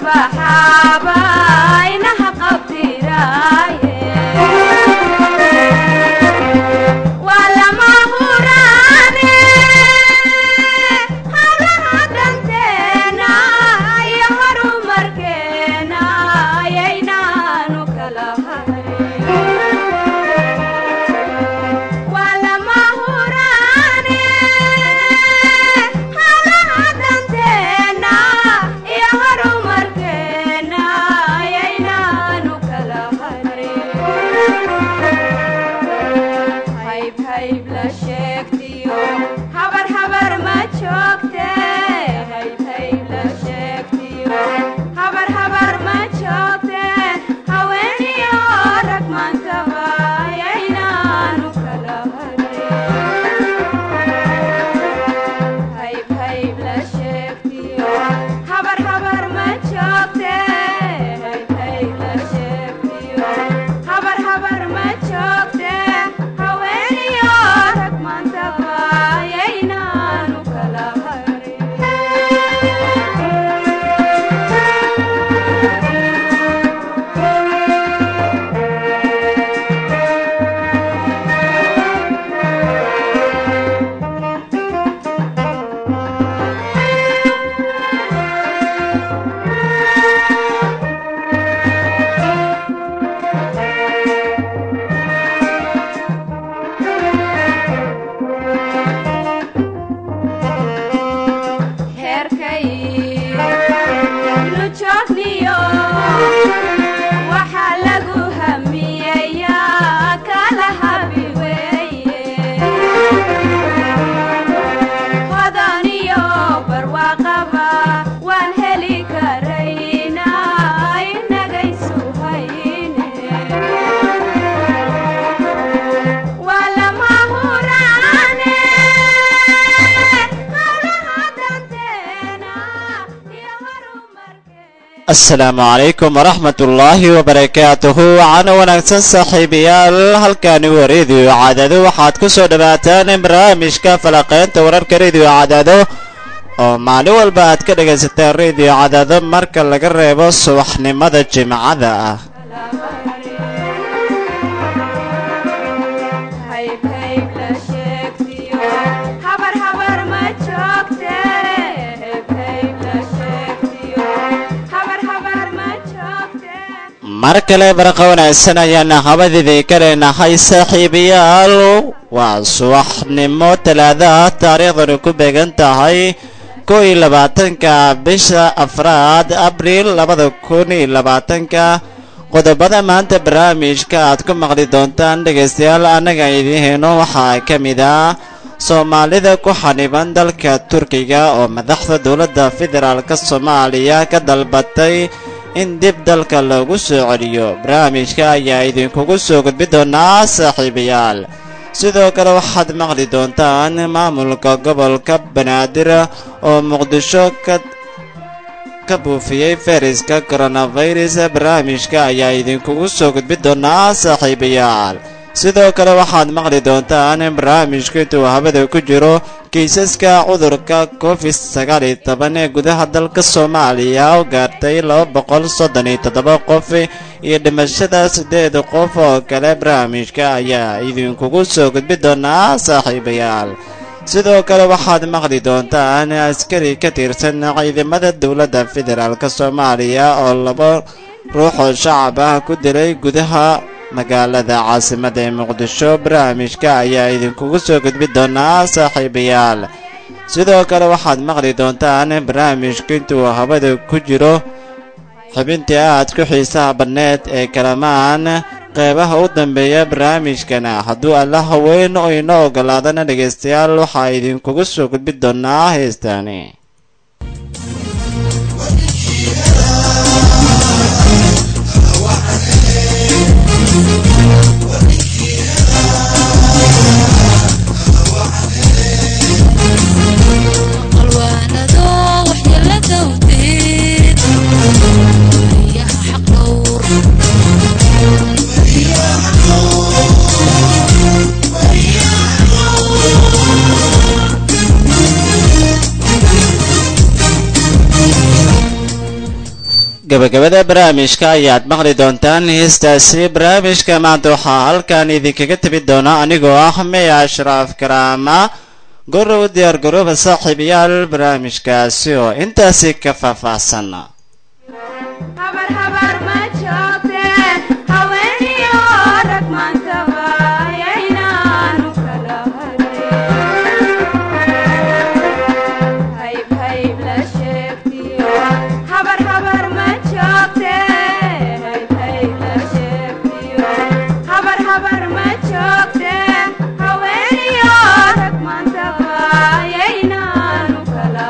baxaaba inaha qabtiraaye waa lama huraane hawlaha danteena iyo horumarkeena ayaynaanu kala harin waa lama huraane hawlaha danteena iyo horumarkeena ayaynaanu kala harin hayb hayb la sheegtiyo habar habar ma joogte hayb hayb la sheegtiyo habar habar ma joogte haweeniyo rag maantaba ayaynaanu kala harin hayb hayb la sheegtiyo habar habar ma joogte hayb hayb la sheegtiyo habar habar ma joogte haweeniyo rag maantaba ayaynaanu kala heerkay nu joogniyo waxaa lagu hamiyayaa kala habi weeye hodaniyo barwaaqaba waan heli karaynaa inagaysu hayne waa lama huraane hawlaha danteena iyo horumarkeena asalaamu calaykum waraxmat ullaahi wabarakaatuhu wacaana wanaagsan saaxiibayaal halkani waa rediyo cadaado waxaad ku soo dhowaataan barnaamijka falaqeynta wararka rediyo cadaado oo maalin walba aad ka dhagaysataan rediyo cadaado marka laga reebo subaxnimada jimcada ah hayb hayb la sheegtiyo habar habar ma joogte hayb hayb la sheegtiyo habar habar ma joogte mar kale barqa wanaagsan ayaana habadiidii ka leenahay saaxiibayaal waa subaxnimo talaadaha taariikhdani ku beegan tahay kow iyo labaatanka bisha afraad abriil labada kun iyo labaatanka qodobada maanta barnaamijka aad ku maqli doontaan dhegaystayaal annaga idiin heyno waxaa ka mid ah soomaalida ku xaniban dalka turkiga oo madaxda dowladda federaalk soomaaliya ka dalbatay in dib dalka loogu soo celiyo barnaamijka ayaa idinkugu soo gudbi doonaa saaxiibayaal sidoo kale waxaad maqli doontaan maamulka gobolka banaadir oo muqdisho ka ka buufiyey fayraska coronavirus barnaamijka ayaa idinkugu soo gudbi doonaa saaxiibayaal sidoo kale waxaad maqli doontaan in barnaamijku intuu habada ku jiro kiisaska cudurka covid sagaal iyo toban ee gudaha dalka soomaaliya oo gaartay laba boqol soddon iyo toddoba qof iyo dhimashada siddeed qof oo kale barnaamijka ayaa idinkugu soo gudbi doonaa saaxiibayaal sidoo kale waxaad maqli doontaan askari ka tirsan ciidamada dowladda federaalk soomaaliya oo laba ruux oo shacab ah ku dilay gudaha magaalada caasimada ee muqdisho barnaamijka ayaa idinkugu soo gudbi doonaa saaxiibayaal sidoo kale waxaad maqli doontaan barnaamijku intuu habada ku jiro xubintii aad ku xiisaha badneed ee kalamaan qeybaha u dambeeya barnaamijkana hadduu alla haweyn oo inoo ogolaadana dhegaystayaal waxaa idinkugu soo gudbi doonaa heestaani qalwaanado waxyeelada wdeed wariyaha xaq dhowr gabagabada barnaamijka ayaad maqli doontaan heestaasi barnaamijka maanta waxaa halkan idinkaga tegi doona anigoo ah meya ashraaf karaama gorow diyaar garooba saaxiibayaal barnaamijkaasi oo intaasi ka faahfaahsan habar habar ma joogte haweeniyo rag maantaba ayaynaanu kala harin hayb hayb la sheegtiyo habar habar ma joogte hayb hayb la sheegtiyo habar habar ma joogte haweeniyo rag maantaba ayaynaanu kala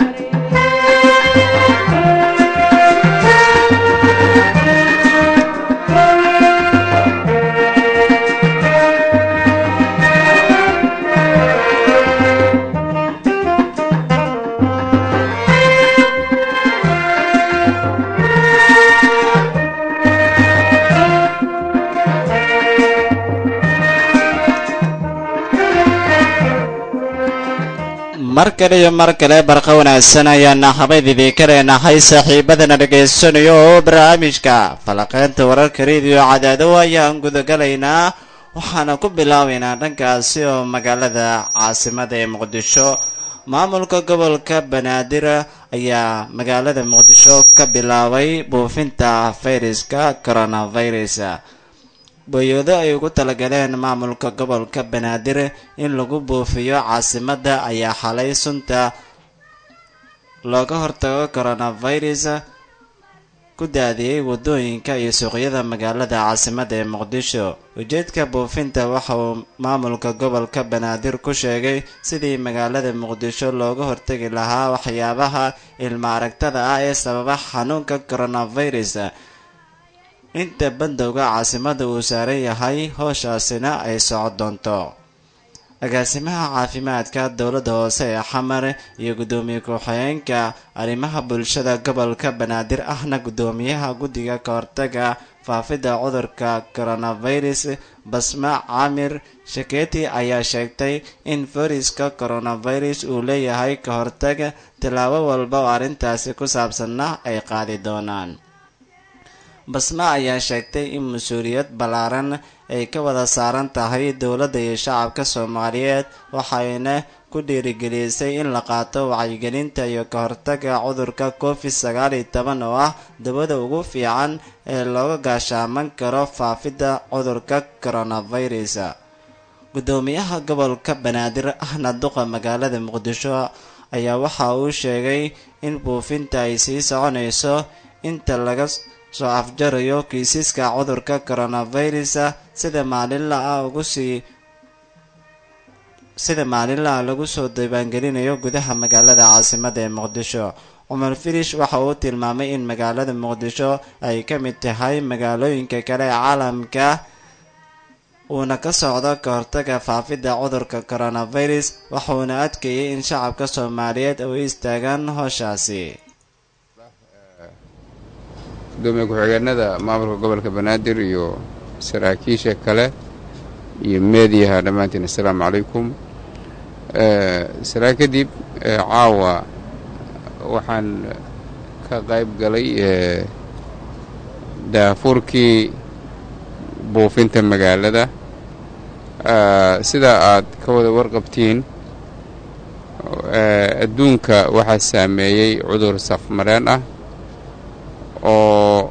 mar kale iyo mar kale barqa wanaagsan ayaana habaydidii ka leenahay saaxiibadana dhegaysanayo oo barnaamijka falaqeynta wararka rediyo cadaado ayaan gudagalaynaa waxaana ku bilaabaynaa dhankaasi oo magaalada caasimada ee muqdisho maamulka gobolka banaadir ayaa magaalada muqdisho ka bilaabay buufinta fayraska coronavirus boyoodo ay ugu talagaleen maamulka gobolka banaadir in lagu buufiyo caasimada ayaa xalay sunta looga hortago coronavirus ku daadiyey wadooyinka iyo suuqyada magaalada caasimada ee muqdisho ujeedka buufinta waxa uu maamulka gobolka banaadir ku sheegay sidii magaalada muqdisho looga hortagi lahaa waxyaabaha ilma aragtada ah ee sababa xanuunka coronavirus inta bandowga caasimada uu saaran yahay howshaasina ay socon doonto agaasimaha caafimaadka dowladda hoose ee xamar iyo guddoomiye ku-xigeenka arrimaha bulshada gobolka banaadir ahna guddoomiyaha guddiga kahortaga faafidda cudurka coronavirus basma caamir shaketi ayaa sheegtay in fayraska coronavirus uu leeyahay ka hortag tillaabo walba oo arrintaasi ku saabsanna ay qaadi doonaan basma ayaa sheegtay in mas-uuliyad ballaaran ay ka wada saaran tahay dowladda iyo shacabka soomaaliyeed waxayna ku dhiirigelisay in la qaato wacyigelinta iyo ka hortaga cudurka covid sagaal iyo toban oo ah dabada ugu fiican ee looga gaashaaman karo faafidda cudurka coronavirus guddoomiyaha gobolka banaadir ahna duqa magaalada muqdisho ayaa waxa uu sheegay in buufinta ay sii soconayso inta laga soo afjarayo kiisaska cudurka coronavirus sida maalinla ah ugu sii sida maalinla ah lagu soo diiwaangelinayo gudaha magaalada caasimada ee muqdisho cumar firish waxa uu tilmaamay in magaalada muqdisho ay ka mid tahay magaalooyinka kale ee caalamka uuna ka socdo ka hortaga faafidda cudurka coronavirus waxuuna adkeeyey in shacabka soomaaliyeed u istaagaan howshaasi gudoomiye ku-xigeenada maamulka gobolka banaadir iyo saraakiisha kale iyo meediyaha dhammaantiin assalaamu calaykum saraa kadib caawa waxaan ka qayb galay daafurkii buufinta magaalada sida aad ka wada warqabtiin adduunka waxaa saameeyey cudur safmareen ah oo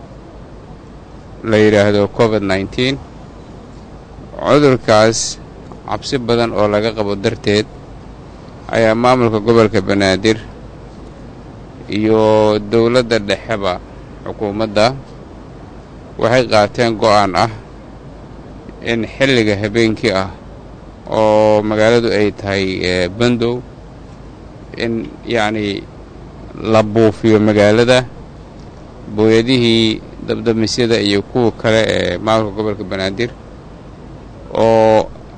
la yidhaahdo covid nneteen cudurkaas cabsi badan oo laga qabo darteed ayaa maamulka gobolka banaadir iyo dowladda dhexeba xukuumadda waxay qaateen go-aan ah in xilliga habeenkii ah oo magaaladu ay tahay bandow in yacnii la buufiyo magaalada booyadihii dabdamisyada iyo kuwa kale ee maamulka gobolka banaadir oo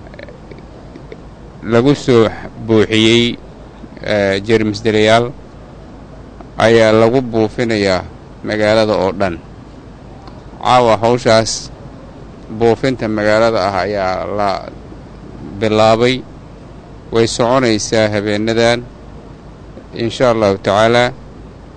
lagu soo buuxiyey jermis dalayaal ayaa lagu buufinayaa magaalada oo dhan caawa hawshaas buufinta magaalada ah ayaa la bilaabay way soconaysaa habeenadan insha allahu tacaalaa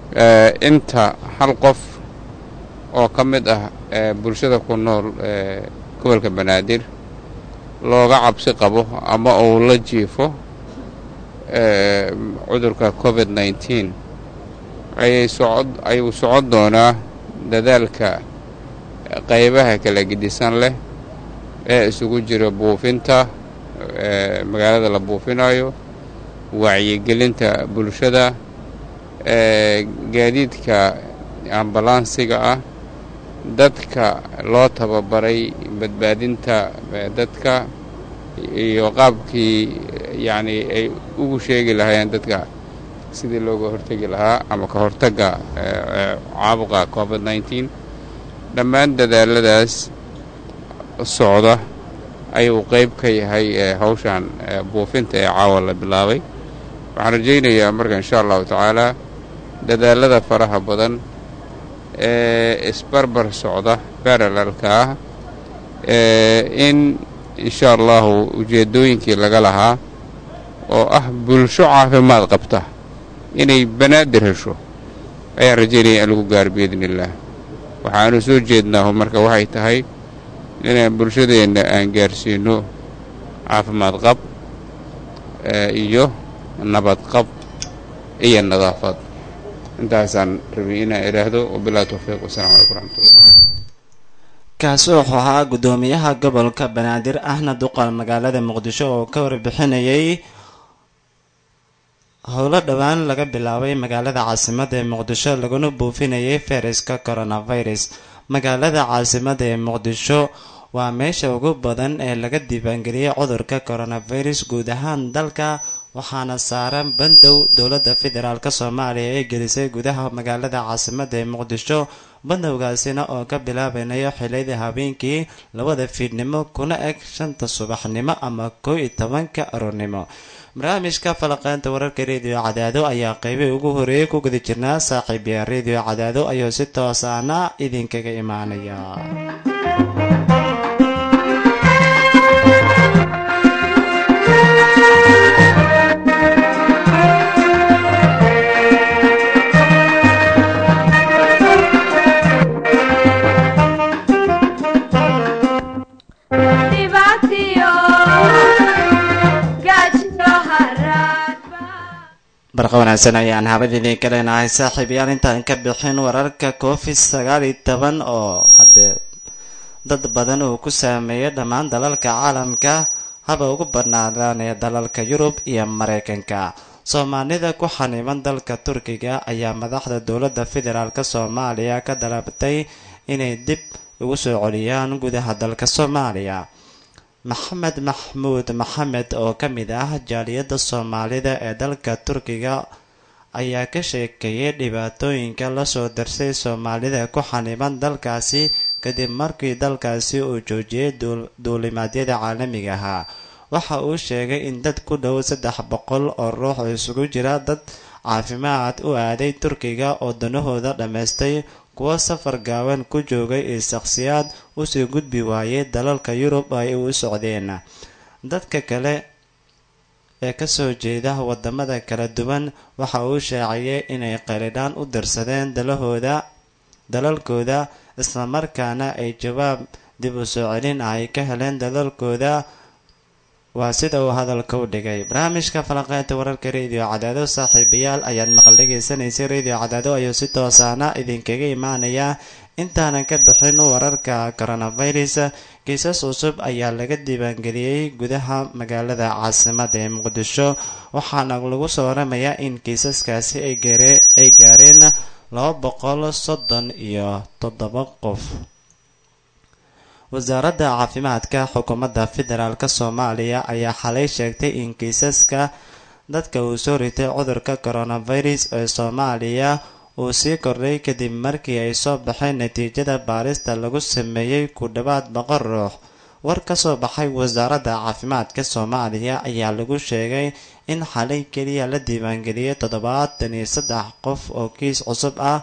Eh, inta hal qof oo ka mid ah eh, bulshada ku nool eh, gobolka banaadir looga cabsi qabo ama uu la jiifo eh, cudurka covid nneteen ayay socod ayuu socon doonaa dadaalka qaybaha kala gedisan leh ee isugu jira buufinta eh, magaalada la buufinayo wacyigelinta bulshada eh, gaadiidka ambalansiga ah dadka loo tababaray badbaadinta eh, dadka iyo qaabkii yacni ay ugu sheegi lahaayeen dadka sidii looga hortegi lahaa ama ka hortagga eh, eh, caabuqa covid nneteen dhammaan dadaaladaas socda ayuu qayb ka yahay eh, hawshan eh, buufinta ee caawa la bilaabay waxaan rajaynayaa marka insha allahu tacaala dadaalada faraha badan ee isbarbar socda parallelka ah ee in insha allahu ujeeddooyinkii laga lahaa oo ah bulsho caafimaad qabta inay banaadir hesho ayaan rajaynaya in lagu gaaro biidni illaah waxaanu soo jeednaahu marka waxay tahay inaan bulshadeenna aan gaarsiino caafimaad qab eh, iyo nabad qab iyo nadaafad intaasaan rabay inaan idhaahdo wabilahi towfiiq wasalaamu calaykum waraxmatullah kaasi wuxuu ahaa guddoomiyaha gobolka banaadir ahna duqa magaalada muqdisho oo ka warbixinayay howlo dhowaan laga bilaabay magaalada caasimada ee muqdisho laguna buufinayay fayraska coronavirus magaalada caasimada ee muqdisho waa meesha ugu badan ee laga diiwaangeliyay cudurka coronavirus guud ahaan dalka waxaana saaran bandow dowladda federaalk soomaaliya ee gelisay gudaha magaalada caasimada ee muqdisho bandowgaasina oo ka bilaabanayo xiliyada habeenkii labada fiidnimo kuna eg shanta subaxnimo ama kow iyo tobanka aroornimo barnaamijka falaqeynta wararka rediyo cadaado ayaa qeybihii ugu horeeyay ku guda jirnaa saaxiibya rediyo cadaado ayuu si toosaana idinkaga imaanaya dhibaatiyo gaajiyo haraadba barqa wanaagsan ayaan habadiidin ka leenahay saaxiibayaal intaan ka bixin wararka covid sagaal iyo toban oo haddee dad badan uu ku saameeyay dhammaan dalalka caalamka haba ugu badnaadaan ee dalalka yurub iyo mareykanka soomaalida ku xaniiban dalka turkiga ayaa madaxda dowladda federaalk soomaaliya ka dalabtay inay dib ugu soo celiyaan gudaha dalka soomaaliya maxamed maxmuud maxamed oo ka mid ah jaaliyadda soomaalida ee dalka turkiga ayaa ka sheekeeyay dhibaatooyinka lasoo darsay soomaalida ku xaniiban dalkaasi kadib markii dalkaasi uu joojiyey duulimaadyada caalamiga ahaa waxa uu sheegay in dad ku dhow saddex boqol oo ruux oo isugu jira dad caafimaad u aaday turkiga oo danahooda dhammaystay kuwo safar gaaban ku joogay iyo shakhsiyaad usii gudbi waayay dalalka yurub ay u socdeen dadka kale ee kasoo jeeda wadamada kala duwan waxa uu shaaciyay inay qalidhaan u dirsadeen dalahooda dalalkooda islamarkaana ay jawaab dib u soo celin ay ka heleen dalalkooda waa sida uu hadalka u dhigay barnaamijka falanqeynta wararka rediyo cadaado saaxiibayaal ayaad maqal dhegaysanaysay rediyo cadaado ayuu si toosaana idinkaga imaanaya intaanan ka bixin wararka coronavirus kiisas cusub ayaa laga diiwaangeliyey gudaha magaalada caasimada ee muqdisho waxaana lagu soo waramayaa in kiisaskaasi ay gaareen laba boqol soddon iyo toddoba qof wasaaradda caafimaadka xukuumadda federaalk soomaaliya ayaa xalay sheegtay in kiisaska dadka uu soo ritay cudurka coronavirus ee soomaaliya uu sii kordhay kadib markii ay soo baxeen natiijada baarista lagu sameeyey ku dhowaad boqol ruux war ka soo baxay wasaaradda caafimaadka soomaaliya ayaa lagu sheegay in xalay keliya la diiwaangeliyey toddobaatan iyo saddex qof oo kiis cusub ah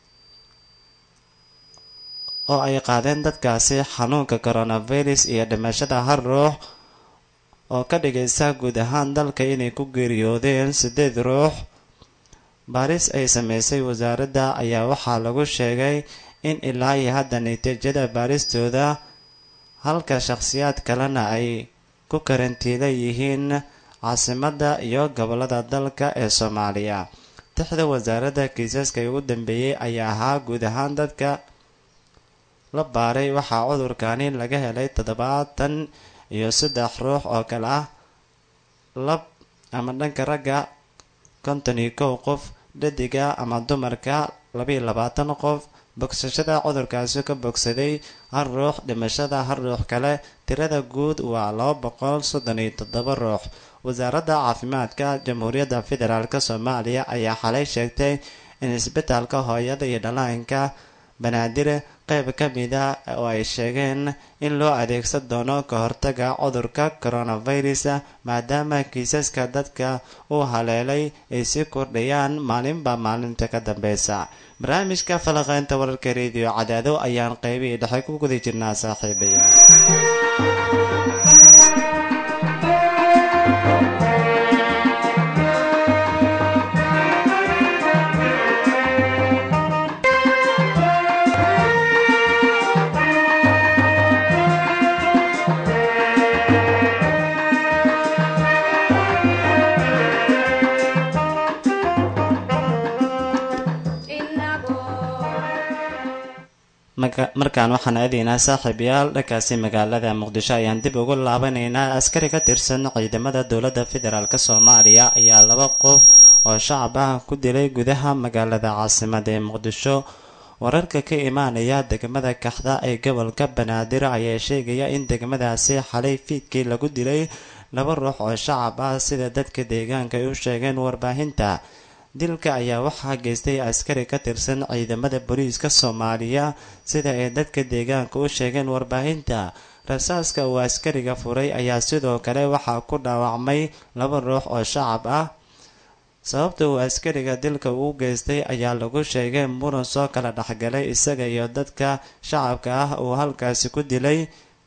oo ay qaadeen dadkaasi xanuunka coronavirus iyo dhimashada hal ruux oo ka dhigaysa guud ahaan dalka inay ku geeriyoodeen siddeed ruux baaris ay sameysay wasaaradda ayaa waxaa lagu sheegay in ilaa iyo hadda natiijada baaristooda halka shakhsiyaad kalena ay ku karantiila yihiin caasimadda iyo gobolada dalka ee soomaaliya tixda wasaaradda kiisaska ugu dambeeyey ayaa ahaa guud ahaan dadka la baaray waxaa cudurkani laga helay toddobaatan iyo saddex ruux oo kale ah lab ama dhanka ragga konton iyo kow qof dhadiga ama dumarka labaiyo labaatan qof bogsashada cudurkaasi ka bogsaday hal ruux dhimashada hal ruux kale tirada guud waa laba boqol soddon iyo toddoba ruux wasaaradda caafimaadka jamhuuriyadda federaalk soomaaliya ayaa xalay sheegtay in isbitaalka hooyada iyo dhallaanka banaadir qayb ka mida oo ay sheegeen in loo adeegsan doono ka hortaga cudurka coronavirus maadaama kiisaska dadka uu haleelay ay sii kordhayaan maalinba maalinta ka dambeysa barnaamijka falaqeynta wararka rediyo cadaado ayaan qaybihii dhexe ku guda jirnaa saaxiibayaal markaan waxaan aadaynaa saaxiibayaal dhankaasi magaalada muqdisho ayaan dib ugu laabanaynaa askari ka tirsan ciidamada dowladda federaalk soomaaliya ayaa laba qof oo shacab ah ku dilay gudaha magaalada caasimada ee muqdisho wararka ka imaanaya degmada kaxda ee gobolka banaadir ayaa sheegaya in degmadaasi xalay fiidkii lagu dilay laba ruux oo shacab ah sida dadka deegaanka ay u sheegeen warbaahinta dilka ayaa waxaa geystay askari ka tirsan ciidamada booliiska soomaaliya sida ay dadka deegaanka u sheegeen warbaahinta rasaaska uu askariga furay ayaa sidoo kale waxaa ku dhaawacmay laba ruux oo shacab ah sababta uu askariga dilka uu geystay ayaa lagu sheegay muran soo kala dhexgalay isaga iyo dadka shacabka ah uu halkaasi ku dilay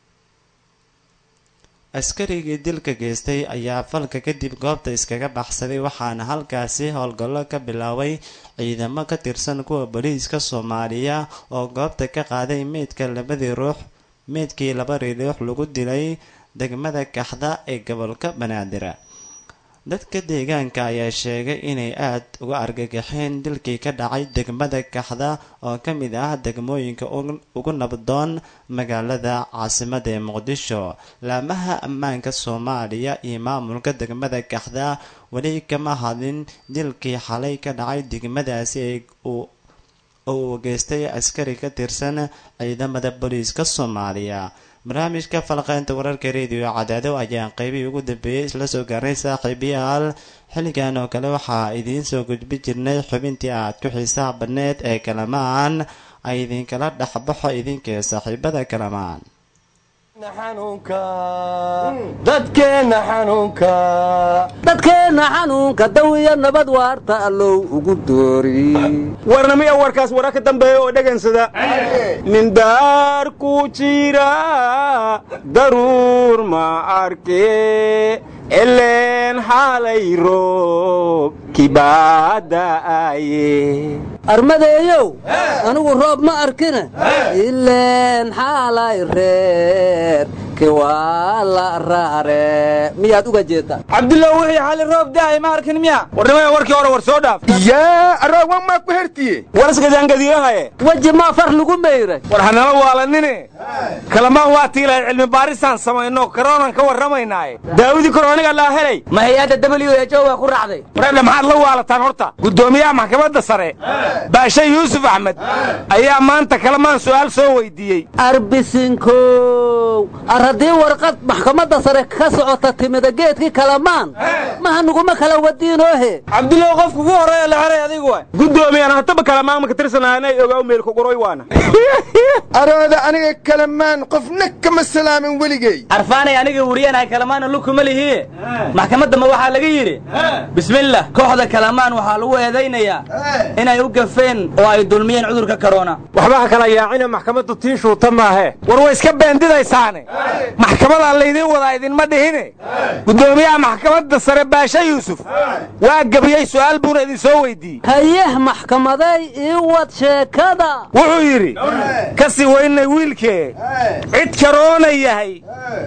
askarigii dilka geystay ayaa falka kadib goobta iskaga baxsaday waxaana halkaasi howlgallo ka bilaabay ciidamo ka tirsan kuwa booliiska soomaaliya oo goobta ka qaaday meydka labadii ruux meydkii labadii ruux lagu dilay degmada kaxda ee gobolka banaadir dadka deegaanka ayaa sheegay inay aad uga argagaxeen dilkii ka dhacay degmada kaxda oo ka mid ah degmooyinka ugu nabdoon magaalada caasimada ee muqdisho laamaha ammaanka soomaaliya iyo maamulka degmada kaxda weli kama hadlin dilkii xalay ka dhacay degmadaasi oo uu geystay askari ka tirsan ciidamada booliiska soomaaliya barnaamijka falqeynta wararka rediyo cadaado ayaan qeybihii ugu dambeeyey isla soo gaarnay saaxiibayaal xilligan oo kale waxaa idiin soo gudbi jirnay xubintii aad ku xiisaha badneed ee kalamaan ay idinkala dhexbaxo idinkee saaxiibada kalamaan dadkeenna xanuunka dadkeenna xanuunka dawiya nabad waarta allow ugu doori warnamiya warkaas wara ka dambeeya oo dhegansada nin daar ku jira daruur ma arke eleen xaalay roob kibaada'aye armadeeyow anigu roob ma arkine ileen xaalay reer kiwaa la raare miyaad uga jeedtaa cabdullah wixii xali roob da'ay ma arkin miya warnimaya warkii hore war soo dhaaf yaa aroogan maa ku hertiye waraskadaangadiyahaye weji maa far lagu mayray war hanala waalanine kalamaan waa tiilahay cilmi baarisaan samayno karoonan ka warramaynaaye daawidii korooniga laa helay ma hay-adda w h o waa ku raacday wareedha maxaad la waalataan horta guddoomiyaha maxkamadda sare baashe yuusuf axmed ayaa maanta kalamaan su'aal soo weydiiyey arbisinkow ar haddii warqad maxkamadda sare ka socota timida geedkii kalamaan maha nuguma kala wadiinoohe cabdullahi qofku ugu horreeya la xeray adigu wa guddoomiyaana hataba kalamaan maka tirsanaanay ogaa meelku quroy waana arooda aniga kalamaan qofna kama salaamin weligey arfaanay aniga wuriyanahay kalamaana lukuma lihiye maxkamaddama waxaa laga yidhi bismillah kooxda kalamaan waxaa lagu eedaynayaa inay u gafeen oo ay dulmiyeen cudurka korona waxba ha kala yaacina maxkamaddu tii shuuta maahe war way iska beendidaysaane maxkamadaa laydiin wadaa idinma dhihine guddoomiyaha maxkamadda sare baashe yuusuf waa gabriyey su'aal buuna idin soo weydiiyey hayeh maxkamaday ii wad sheekada wuxuu yidhi ka sii weynay wiilkee cid karoona yahay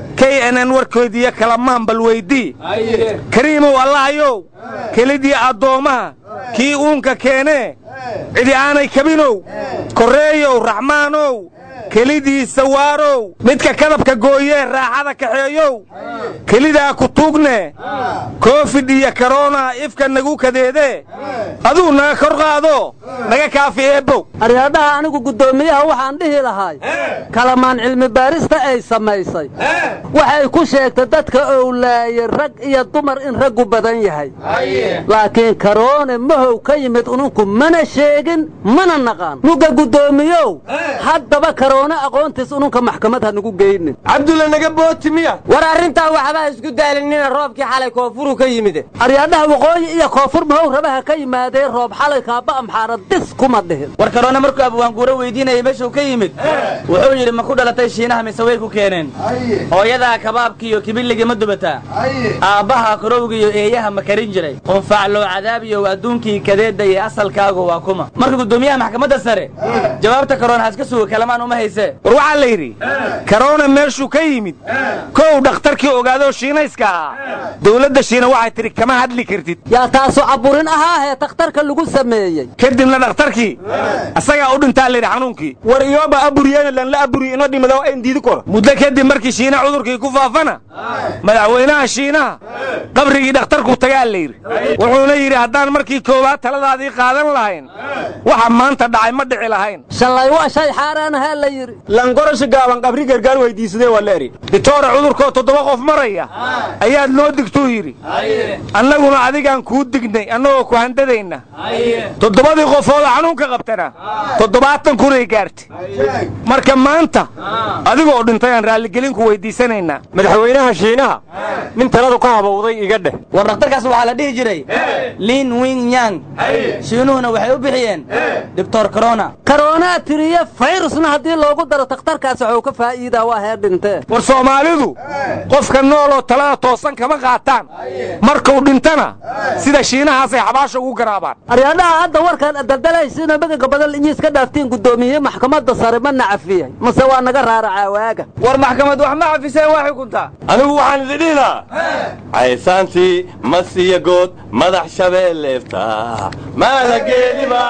k nn warkoodiiyo kalamaan bal weydii kariimow allahayow kelidii addoommaha kii uunka keenee cidi aanay kabinow korreeyow raxmaanow kelidiisa waarow midka kadabka gooyee raaxada kaxeeyow kelidaa ku tuugne koofid iyo karoona ifka nagu kadeedee aduu naga kor qaado naga kaafi eebbow aryaadhaha anigu guddoomiyaha waxaan dhihi lahay kalamaan cilmi baarista ay samaysay waxay ku sheegtay dadka owlaaye rag iyo dumar in raggu badan yahay laakiin karoone mahow ka yimid ununku mana sheegin mana naqaan mugga guddoomiyow haddaba karoone aqoontiis ununka maxkamad ha nagu geynin cabdulla naga booti miya war arrintaa waxbaa isku daalinina roobkii xalay koonfuru ka yimide aryaadhaha waqooyi iyo koonfur mahow rabaha ka yimaadee roob xalay kaaba amxaara dis kuma dhihin war karoona markuu abwaanguuro weydiinayay meeshuu ka yimid wuxuu yidhi ma ku dhalatay shiinaha mise way ku keeneen hooyadaa kabaabkiiyo kibilligii ma dubataa aabbaha korowgiiyo eeyaha ma karin jiray qunfaacloo cadaabiyow adduunkii kadeedda iyo asalkaagu waa kuma marka guddoomiyaha maxkamadda sare jawaabta karoona haska suga kalamaan uma haysee war waxaa la yidhi karoona meeshuu ka yimid kow dhakhtarkii ogaadoo shiinayska ahaa dawladda shiina waxay tidhi kama hadli kartid yaa taasu caburin ahaahee takhtarka lagu sameeyey kadibna dhakhtarkii asagaa u dhintaa layidhi xanuunkii war iyooba aburiyena lanla aburiye inoo dhimada ayn diidi koro muddo kadib markii shiina cudurkii ku faafana madaxweynaha shiinaha qabrigii dhakhtarku tagaa la yidhi wuxuuna yidhi haddaan markii koowaad taladaadii qaadan lahayn waxa maanta dhacay ma dhici lahayn shalay waa shay xaaraanahaa la yidhi langorasha gaaban qabri gargaar weydiisadee waa leeri ditoore cudurkoo toddoba qof maraya ayaad noo digtuu yidhi annaguna adigaan kuu dignay annagoo ku handadayna toddobadii qofooda xanuunka qabtana toddobaatan kunay gaartay marka maanta adigoo dhintay aan raalligelinku weydiisanaynaa madaxweynaha shiinaha nin taladu ka habowday iga dheh war dhakhtarkaas waxaa la dhihi jiray lin wing yang shiinuhuna waxay u bixiyeen doctor corona karoonaa tiriye fayrusna haddii loogu daro takhtarkaas waxuu ka faa'iidaa waa hee dhintee war soomaalidu qofka nooloo talada toosan kama qaataan markuu dhintana sida shiinahaasay xabaasha ugu garaabaan aryaadhaha hadda warkaan adaldalaysiinoo magaga badan inyi iska dhaaftiin guddoomiye maxkamadda sare ma nacafiyey mase waa naga raaracaa waaga war maxkamad wax ma cafiseen waa xukuntaa anigu waxaan idin dhihi lahaa caysaantii masiya good madax shabeelleefta maalageedi baa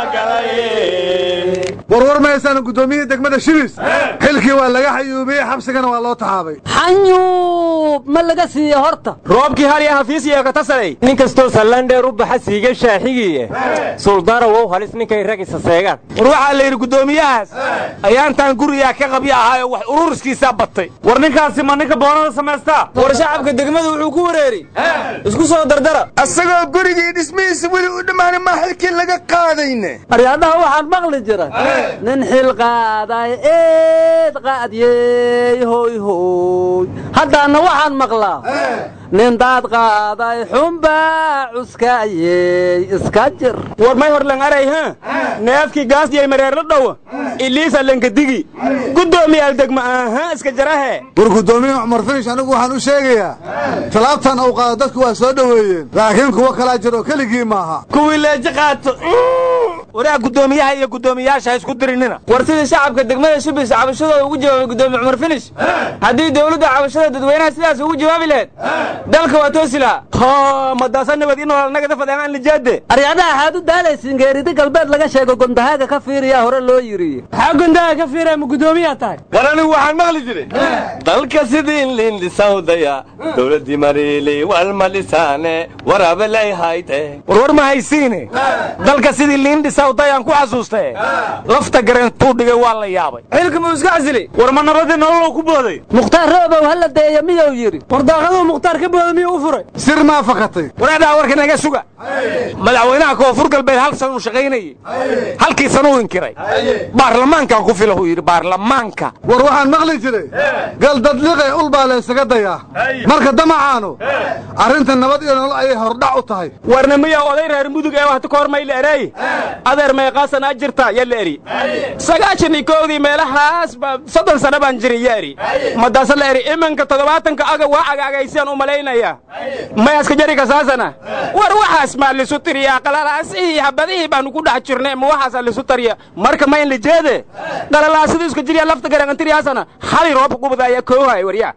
galay warwar mahaysaan guddoomiyihii degmada shibis xilkii waa laga xayuubiyey xabsigana waa loo taxaabay xanyuub ma laga siiye horta roobkii halya hafiis iyo katasalay nin kastoo sallandheer u baxa siiga shaaxigiiye suldaana wow halis ninkay rag isa seegaan war waxaa la yidhi guddoomiyahaas ayaantaan gurigaa ka qabya ahaayoo wax ururiskiisaa batay war ninkaasi ma ninka boonada samaystaa war shacabka degmadu wuxuu ku wareeri isku soo dardara asagoo gurigii dhismihiisa weli u dhammaanay maa xilkii laga qaadayne aryaadhaha waxaan maqli jiray nin xil qaaday eed qaadyeey hoy hoy haddaanna waxaan maqlaa nin daad qaaday xunbaa cuskaayey iska jir war may horlan aray ha neefkii gaasdiyay mareerla dhowa iliisa lankadigi guddoomiyaal degma aha iska jarahe war guddoomiye cumar finish anigu waxaan u sheegayaa talaabtan uu qaado dadku waa soo dhoweeyeen laakiin kuwo kalaa jiro keligii maaha kuwii leeji qaato waraa guddoomiyaha iyo guddoomiyaasha ha isku dirinina war sidii shacabka degmada shubis cabashadooda ugu jawaabay guddoomiye cumar finish haddii dawladda cabashada dadweynaha sidaas ugu jawaabi lahayd dalka waa toosi lahaa ha madaasa nabad inoo nagada fadeenaan lijaade aryaadaha waxaad u daalaysiin geeridi galbeed laga sheego gondahaaga ka fiiriyaa hore loo yidhi maxaa gondaha ka fiiraya ma guddoomiyaa tahay war anigu waxaan maqli jiray dalka sidii lindhisawdaya dowladdii mariili walma dhisaane waraabelay hayte warwar ma haysiine dalka sidii liindhisawdayaan ku xasuustae lafta gareentuu dhigay waa la yaabay xilka muu iska casilay war ma nabadii nololow ku booday mukhtaar roobow hala deeya miyuu yidhi war daaqaduu mukhtaar ka booda miyuu u furay sir maa fakatay waraadhaa warka naga suga madaxweynaha koonfur galbeed hal sanuu shaqaynayey halkii sanuu inkiray baarlamaankan ku fila uu yidhi baarlamaanka war waxaan maqli jiray gal dadliqe ul baa laysaga dayaa marka damacaanu arrinta nabad iyo nolol ayay hordhac u tahay warna miyaa oday reer mudug ee waxta ka hormayla ereey adeer meeqaasan aa jirta yaa la eri sagaashan iyo koowdii meelahaas ba soddon sano baan jirin yaa eri madaase la eri iminka toddobaatanka aga waa agaagaysaan u malaynaya mayaska jariga saasana war waxaas maa lisu tiriyaa qalalaasihii habadihii baanu ku dhex jirnay ma waxaasaa lisu tariya marka ma in la jeede qalalaasadu iska jiriya lafta garangantiryaasana xali roobka gubada ayaa koohay waryaa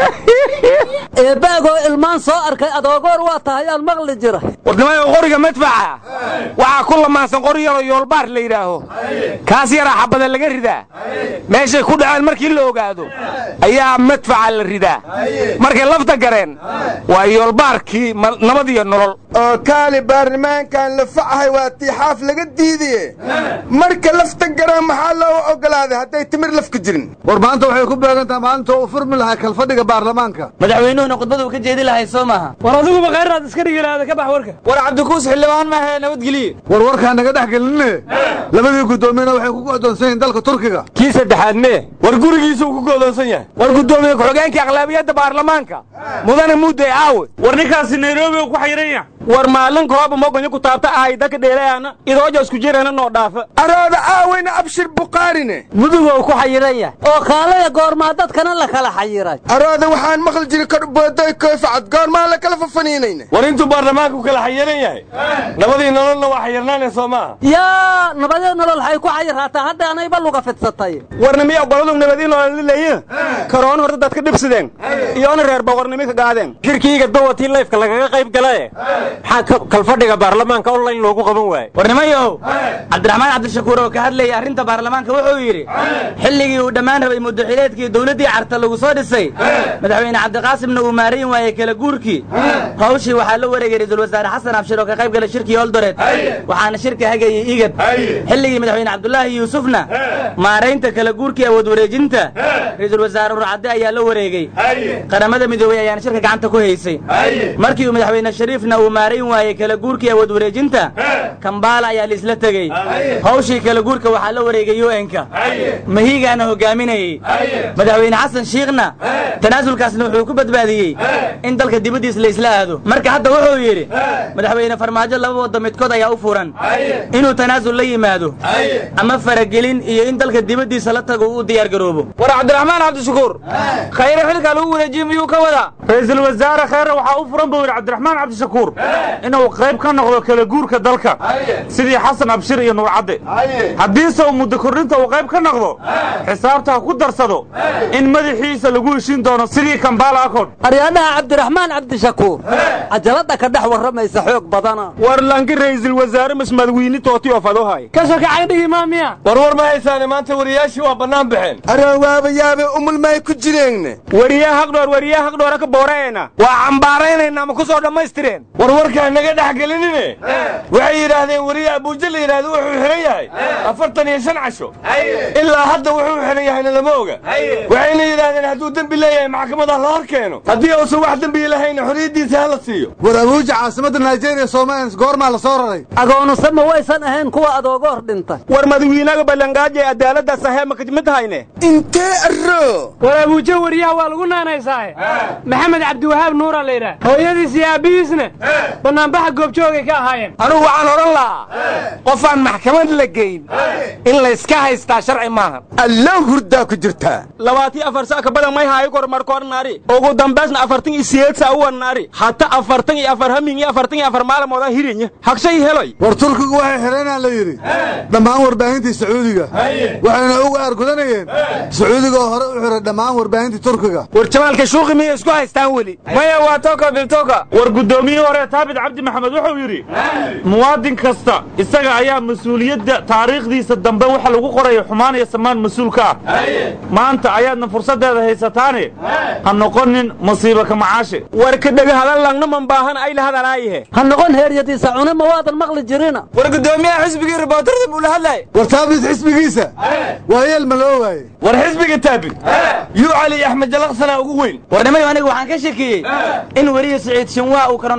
eebbaagoo ilmaan soo arkay adoogoor waa tahay aan maqli jira warnimayo qoriga madfaca waxaa ku lamaansan qori yaroo yoolbaar la yidhaaho kaas yaraa xabada laga ridaa meeshay ku dhaceen markii la ogaado ayaa madfaca la ridaa markay lafta gareen waa yoolbaarkii ma- nabad iyo nolol oo kaali baarlamaankan la facahay waa tiixaaf laga diidaye marka lafta garaan maxaa loo ogolaaday hadday timir lafka jirin war maanta waxay ku beegan tahay maalinta uu furmi lahaa kalfadhiga baarlamaanka madaxweynuhuna khudbada uu ka jeedi lahay soo maaha war adiguba khayraad iska dhigi lahaada ka bax warka war cabdikuus xildhibaan maahe nabadgeliye war warkaan naga dhex gelinne labadii guddoomiyena waxay ku go'doonsan yihiin dalka turkiga kii saddexaad mee war gurigiisuu ku go'doonsan yahay war guddoomiye ku-xigeenkii aqlaabiyadda baarlamaanka mudane mudday aawe war ninkaasi nairobi uu ku xayiran yahay war maalin kooba mogonyo ku taabta ahay dadka dheelayaana idooja isku jirana noo dhaafa arooda aaweyna abshir bukhaarine mudugou ku xayiran yahay oo kaalaya goormaa dadkana la kala xayiray arooda waxaan maqli jiray kadhbooday koyfacad goormaa la kala fafaniinayna war intuu baarlamaanku kala xayiran yahay nabadii nololna waa xayirnaanee soo maaha yaa nabadee nolol waxay ku xayiraataa hadda anayba luga fidsatay warna miya goladu nabadii nololilaya karoon horta dadka dhibsideen iyoona reer boqornimo ka gaadeen shirkiiga dawatii layfka lagaga qayb galaye maxaa kalfadhiga baarlamaanka online loogu qaban waaye warnimayow cabdiraxmaan cabdishakuur oo ka hadlayay arrinta baarlamaanka wuxuu yidhi xilligii uu dhammaan rabay muddaxileedkii dowladdii carta lagu soo dhisay madaxweyne cabdiqaasimna uu maarayn waayey kala guurkii hawshii waxaa la wareegay ra'iisul wasaare xasan abshir oo ka qayb galay shirkii oldoreed waxaana shirka hagayay igad xilligii madaxweyne cabdulaahi yuusufna maaraynta kala guurkii awood wareejinta ra'iisul wasaare urcadde ayaa la wareegey qaramada midoobey ayaana shirka gacanta ku haysay markii uu madaxweyne shariifna uu maarayn waayey kala guurkii awood wareejinta kambaala ayaa laisla tegey hawshii kala guurka waxaa la wareegay un-ka mahiigaana hogaaminayey madaxweyne xasan shiikhna tanaasulkaasna wuxuu ku badbaadiyey in dalka dibaddiis la isla aado marka hadda wuxuu yidhi madaxweyne farmaajo laba wadda midkood ayaa u furan inuu tanaasul la yimaado ama faragelin iyo in dalka dibaddiisa la tago uu diyaar garoobo war cabdiraxmaan cabdishakuur khayre xilkaa lagu wareejiyey miyuu ka wadaa ra-iisul wasaare khayre waxaa u furan buu yidhi cabdiraxmaan cabdishakuur inuu qayb ka noqdo kala guurka dalka sidii xasan abshir iyo nuurcadde haddiise uu muddo kordhinta uu qayb ka noqdo xisaabta ha ku darsado in madaxiisa lagu heshin doono sidii kambaala accord aryaadhaha cabdiraxmaan cabdishakuur cajaladda ka dhex warramaysa xoog badana war lanki ra'iisul wasaare masmadwiini tooti oo fadohay ka sokacay dhigi maamiya war war ma haysaane maanta wariyaashii waa bannaan baxeen aroo waaba yaabe umulmaay ku jireenne wariyaa haqdhoor wariyaa haqdhoora ka booreena waa cambaaraynayna ma ku soo dhammaystireen war warkaan naga dhex gelinine waxay yidhaahdeen wariye abuuja la yidhaahdo wuxuu xihan yahay afartan iyo shan casho ilaa hadda wuxuu xihan yahayna lama oga waxayna yidhaahdeen hadduu dembi leeyahay maxkamada la hor keeno haddii uusan wax dembi lahayna xorriyaddiisa ha la siiyo war abuuja caasimadda nigeria soomalians goormaa la soo raray agoonuse ma waysan ahayn kuwa adoogoor dhintay war madawiinaga ballangaajay cadaaladda sahee ma mid hayne intee aroo war abuujo wariyaha waa lagu naanaysaaye maxamed cabdiwahaab nuura la yidhaah hooyadiis iyo aabbihiisna bannaanbaxa goobjoogay ka ahaayeen anugu waxaan odhan lahaa qofaan maxkamad la geyn in layska haystaa sharci maaha allow hurdaa ku jirtaa labaatii afar saa ka badan may haayo kor markoor naari ugu dambaysna afartan iyo siyeed saa uwan naari hata afartan iyo afar hamin iyo afartan iyo afar maalmoodaa hirinya hagshay heloy war turkigu waxay xidhaynaan la yidhi dhammaan warbaahintii sacuudiga waxayna uga aargudanayeen sacuudiga oo hore u xiray dhammaan warbaahintii turkiga war jamaalka shuuqi miyay isku haystaan weli maya waa toka biltoka war guddoomiyihii hore taabit cabdi maxamed wuxuu yidhi muwaadin kasta isaga ayaa mas-uuliyadda taariikhdiisa dambe waxa lagu qorayo xumaan iyo samaan mas-uul ka ah maanta ayaadna fursaddeeda haysataane ha noqonin masiiba ka macaashe war ka dhega hadal langna man baahan ay la hadalaayahe ha noqon heeryadiisa cune ma waadan maqli jirina war guddoomiyaha xisbigii ribootarada buu la hadlay war taabit xisbigiisa waa yeel ma loo waaye war xisbiga taabit yuu cali axmed jalaqsanaa ugu weyn warnimayo aniga waxaan ka shakiyey in weliya siciid shinwaa uu koronavirus dalka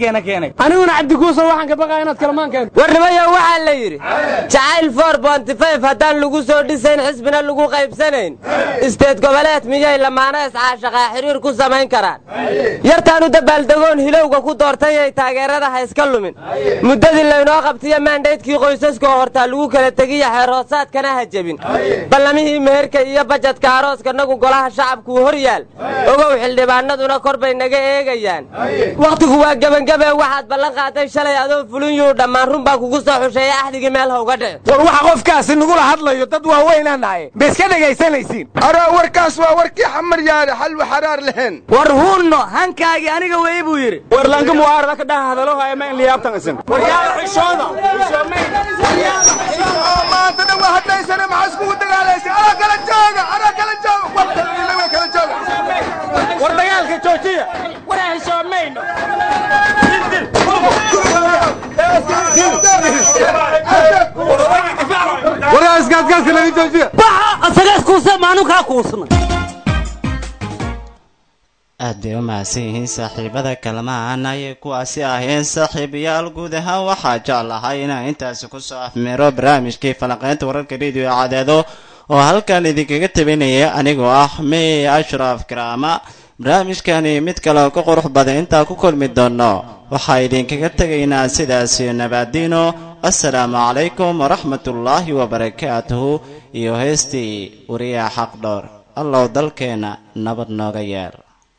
federaalkeena keenay aniguna cabdikuusan waxaan ka baqaa inaad kalamaan keento warnimayo waxaa la yidhi jacayl for bontifayf haddaan lagu soo dhisayn xisbina lagu qaybsanayn isteed goboleed miyay lamaana iscaashaqaa xiriir ku samayn karaan yartaanu dabaaldegoon hilowga ku doortayay taageerada ha iska lumin muddadii laynoo qabtiyo maandhaydkii qoysaska oo hortaa lagu kala tegiya xeerhoosaadkana ha jebin ballamihii meherka iyo bajadka arooskanagu golaha shacabkuu hor yaal ogow xildhibaanaduna kor bay naga eegayaan wakhtigu waa gebangabee waxaad ballan qaaday shalay adoo fulinyuu dhammaan run baa kugu soo xusheeya axdigii meel hawga dhici war waxa qofkaasi nagula hadlayo dad waaweynaa nahay ma iska dhegaysanaysiin araa warkaas waa warkii xamar yaare xalwa xaraar lehen war huunno hankaagii aniga weeye buu yidhi warlaanka muwaarada ka dhaha hadalohaya ma in liyaabtan isin maanta dhan waa hadlaysana maxaa iskugu dagaalaysa anaa kala jooga anaa kala jooga wartailaga kala jooga war dagaalka joojiya waraa iskaadkaaska laga joojiya baxa asagaas kuusa maanukaa kuusna aad bay u mahadsan yihiin saaxiibada kalmaan ayay kuwaasi aheen saaxiibayaal guud ahaan waxaa jeclahay inaan intaasi kusoo afmeero barnaamijkii falanqaynta wararka rediyo cadeedo oo halkan idinkaga tabinaya anigoo ah mey ashraf karaama barnaamijkani mid kale oo ka qurux badan intaa ku kulmi doono waxaa idinkaga tegaynaa sidaasi nabaadiino assalaamu calaykum waraxmatullaahi wabarakaatuhu iyo heestii wariyaha xaq dhowr allow dalkeenna nabad nooga yeer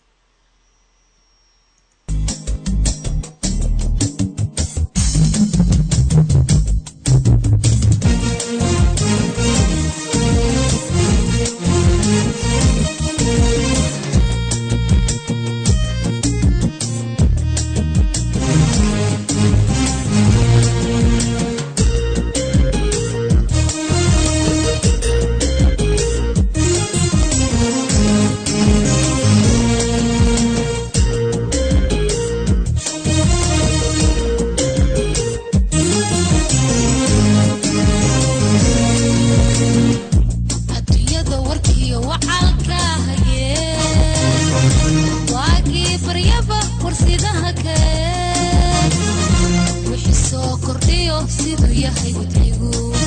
adduunyada warkiyo wacaalka hayeen waagii baryaba warsidaha keen wixii soo kordhiyo siduu yahay wadcigu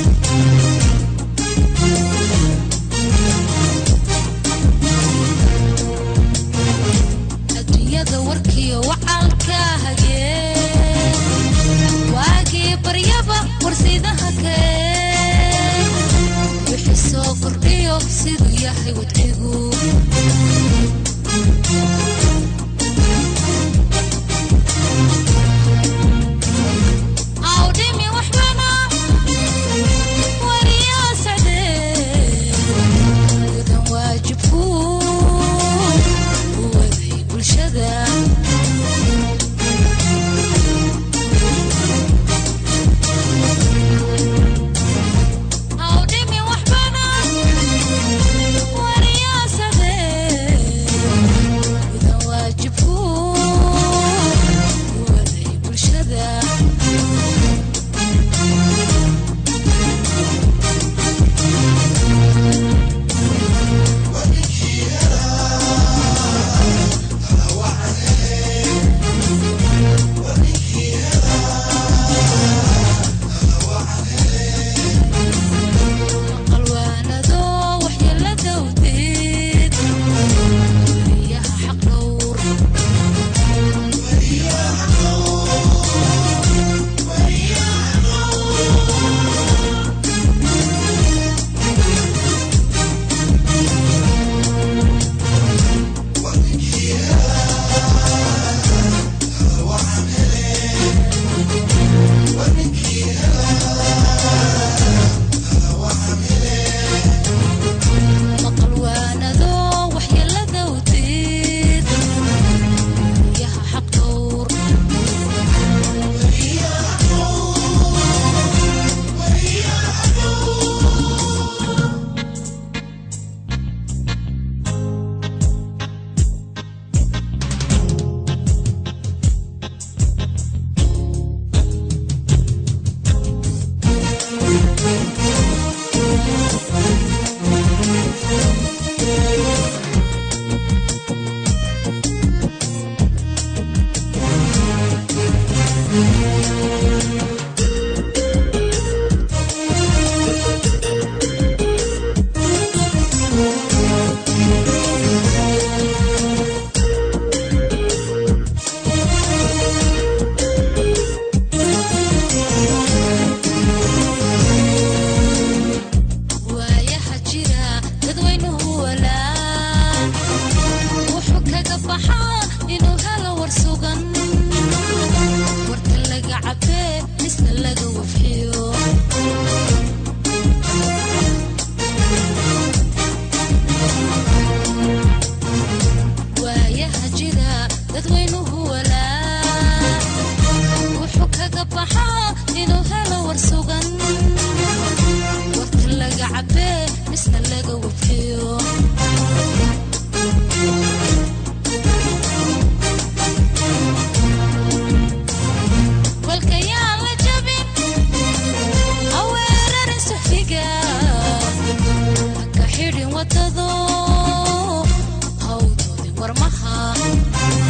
adduunyada warkiyo wacaalka hayeen waagii baryaba warsidaha keen wixii soo kordhiyo siduu yahay wadcigu awdhimi waxbana wariyaa sacdee gudan waajibku u waday bulshada awdhimi waxbana wariyaa sacdee wadado hawdoodin warmaha